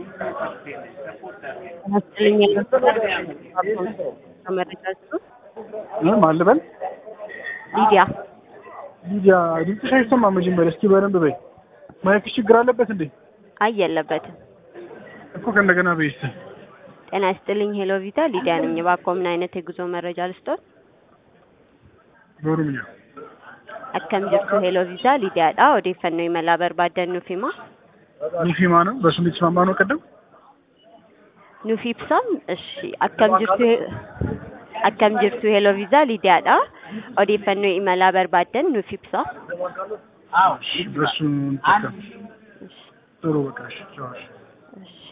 ማን ልበል? ሊዲያ ሊዲያ ድምፅሽ አይሰማም። መጀመሪያ እስኪ በደንብ በይ። ማይክሽ ችግር አለበት እንዴ? አይ የለበትም። እኮ ከእንደገና በይ እስኪ። ጤና ይስጥልኝ። ሄሎ ቪታ ሊዲያ ነኝ። እባክዎ ምን አይነት የጉዞ መረጃ ልስጦት? በኦሮምኛ akkam jirtu ሄሎ ቪዛ ሊዲያadha odeeffannoo imalaa barbaadan nuuf hima ኒፊማ ነው። በሱ የተስማማ ነው ቀደም nuuf ibsaa እሺ akkam jirtu akkam jirtu ሄሎ ቪዛ ሊዲያadha odeeffannoo imalaa barbaadan nuuf ibsaa በሱ እንጠቀም። ጥሩ በቃ እሺ ጨዋሽ እሺ